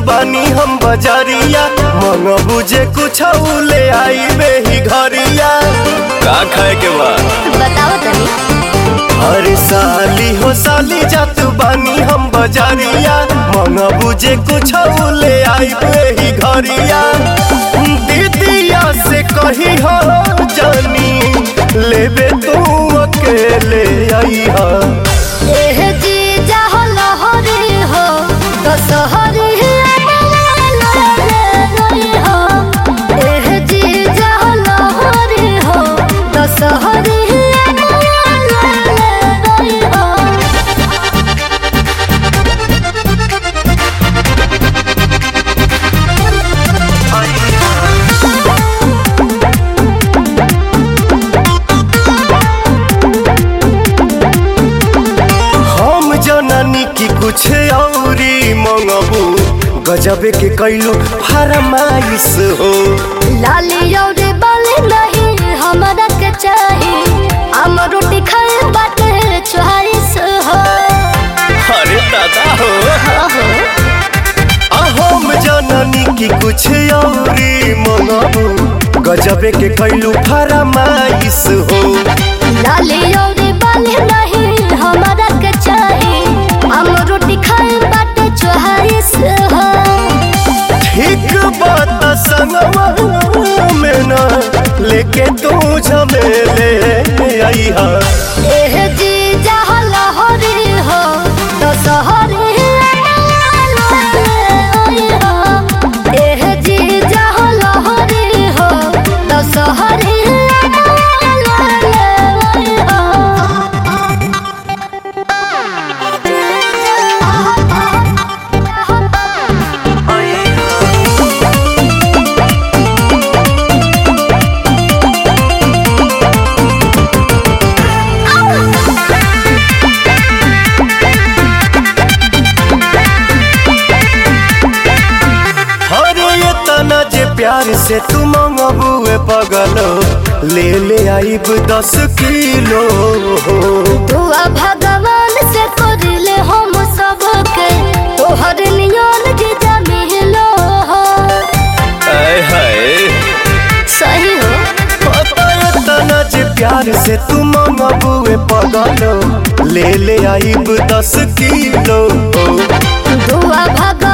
बानी हम बजरिया मन बुझे कुछ ले आई बेही घरिया का खाए के बा बताओ तनी अरे साली हो साली जात बानी हम बजरिया मन बुझे कुछ ले आई बेही घरिया दीदिया से कही हो जानी लेबे तू अकेले आई हा एह जी जाहो लहरी हो दशहरी एह जी जाहो लहरी हो दशहरी हम जननी की कुछ औरी मंगबू गजबे के कैलू फरमाइश हो लाली और बाली नहीं हमरा के चाही हम रोटी खाए बाटे चॉइस हो अरे दादा हो ओहो आ हम जननी की कुछ औरी मंगबू गजबे के कैलू फरमाइश हो लाली और बाली नहीं हमरा के चाही हम रोटी खाए बाटे चॉइस हो ठीक बात संगवा में ना लेके तू झमेले आई हा एह जी जहाँ लहरी हो दशहरी एह जी जहाँ लहरी हो दशहरी अरे ये तना जे प्यार से तू मंगबुए पगलो ले ले आइब दस किलो दुआ भगवान से करले हम सबके तोहर नियन जीजा मिलो हो आय हाय सही हो पता ये तना जे प्यार से तू मंगबुए पगलो ले ले आइब दस किलो दुआ भगवान